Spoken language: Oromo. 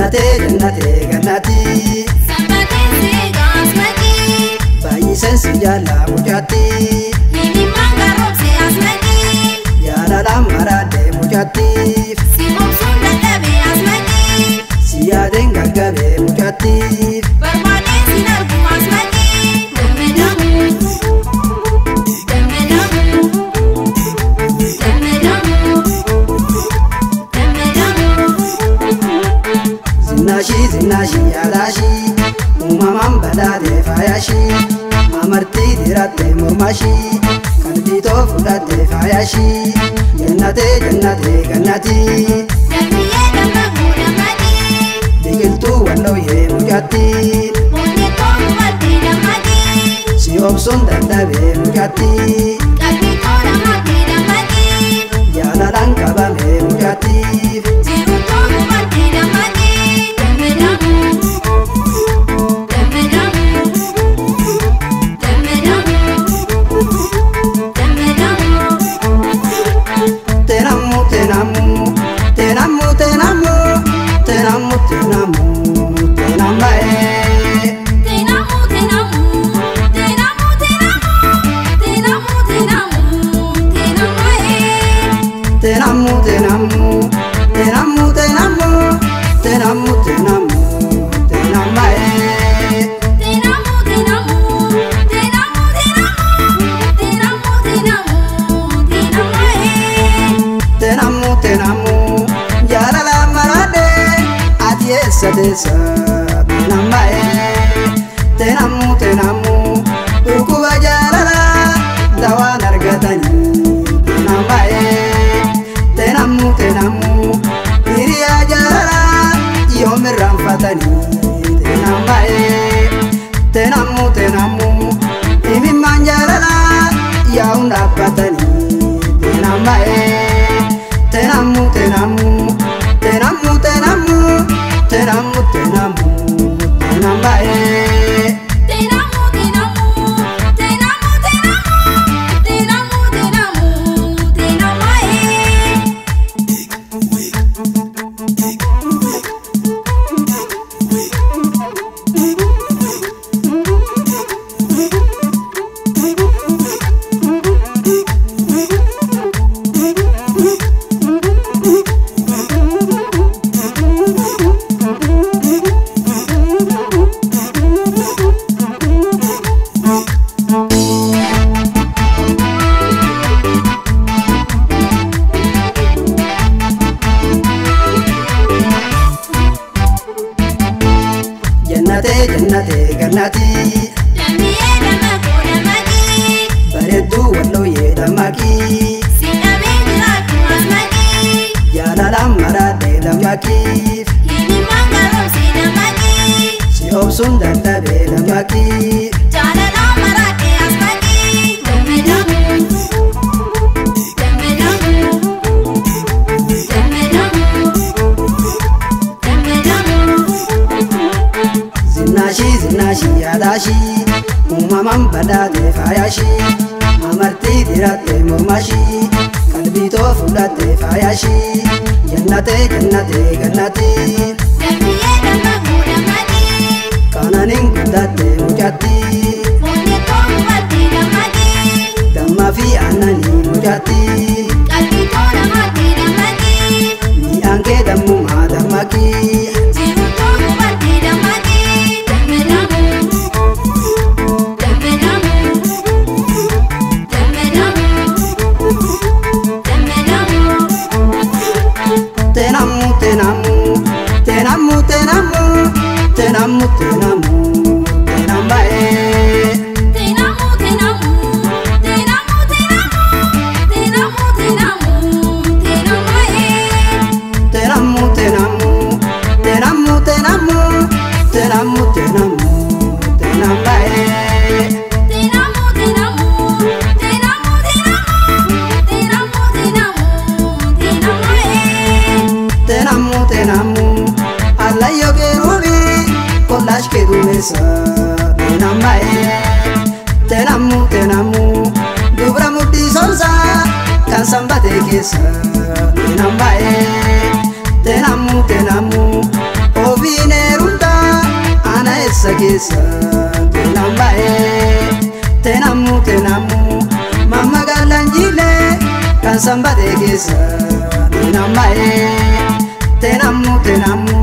Jannatee jannatee gannatii Sabbatee seegaa asmatii. baay'iseen si jaallaa mucaatti Himimmaan garoomsee asmatii. jaalalaan maraadee mucattiif Si obsuun dadhabee asmatii. si yaadeen gaggabee mucattiif Barbaadee sin argu asmatii. Gammadamuu. Gammadamuu. Gammadamuu. Gammadamuu. Zinnaashii zinnaashii yaadaashii uumamaan badhaatee faayashii amartii dirattee mormashii qalbiitoo fudhattee faayashii jannatee jannatee gannatii Dambiyyee dammaquu dammadii. biqiltuu wallooyee mucattii Onnee koo hubattee dammadii. si obsuun dadhabee mucattii Qalbii koo namattee dammadii. jaalalaan qabamee mucattiif Jiru koo hubattee dammadii. Gammadamuu. Gammadamuu. Gammadamuu. Gammadamuu. Teenamuu teenamuu teenamuu teenamuu teenamuu teenamuu teenambaa'ee. Teenamuu teenamuu. Teenamuu teenamuu. Teenamuu teenamuu. Teenamuu. Teenamuu teenamuu teenamuu teenamuu teenamuu teenamuu teenambaa'ee. Teenamuu teenamuu. Teenamuu teenamuu. Teenamuu teenamuu. Teenamuu. Teenamuu teenamuu jaalala maraadhee ati eessa teessa teenambaa'ee. Teenamuu teenamuu dhukkuba jaalala dawaan argatanii teenambaa'ee. Teenamuu teenamuu hiriyaa jaalala yoom irraanfatanii teenambaa'ee. Teenamuu teenamuu imimmaan jaalala yaa'uun dhaabbatanii teenambaa'ee. Teenamuu teenamuu teenamuu teenamuu teenamuu teenamuu teenambaa'ee. Teenamuu teenamuu. Teenamuu teenamuu. Teenamuu teenamuu. Teenamuu. Jannatee jannatee gannatii Dambiyyee dammaquu dammadii. bareedduu wallooyee dammaqii Si dhabee jiraatu asmadii. jaalalaan maraadhee dammaqiif Himimmaan garoomsee dammadii. si obsuun dadhabee dammaqii Jaalalaan maraatee asmadii. Gammadamuu. Gammadamuu. Gammadamuu. Gammadamuu. Zinnaashii zinnaashii yaadaashii uumamaan badhaatee faayashii amartii dirattee mormashii qalbiitoo fudhattee faayashii jannatee jannatee gannatii Dambiyyee dammaquu dammadii. qaananiin guddattee mucattii Onnee koo hubattee dammadii. dammaa fi aannanii mucattii Qalbii koo namattee dammadii. mi'aan kee dammumaa dammaqii Jiru koo hubattee dammadii. Gammadamuu. Gammadamuu. Gammadamuu. Gammadamuu. Teenamuu teenamuu teenamuu teenamuu teenamuu teenamuu teenambaa'ee. Teenamuu teenamuu. Teenamuu teenamuu. Teenamuu teenamuu. Teenamuu. Teenamuu teenamuu teenamuu teenamuu teenamuu teenamuu teenambaa'ee. Teenamuu teenamuu. Teenamuu teenamuu. Teenamuu teenamuu. Teenamuu. Teenamuu teenamuu allayyoo keeruufi kollaash keedumeessa teenambaa'ee. Teenamuu teenamuu dubra mudhii soomsaa kan sanbatee keessa teenambaa'ee. Teenamuu teenamuu keessa teenan baay'ee teenamuu teenamuu mamma gaalaan jiilee kan sanbatee keessa teenan baay'ee teenamuu teenamuu.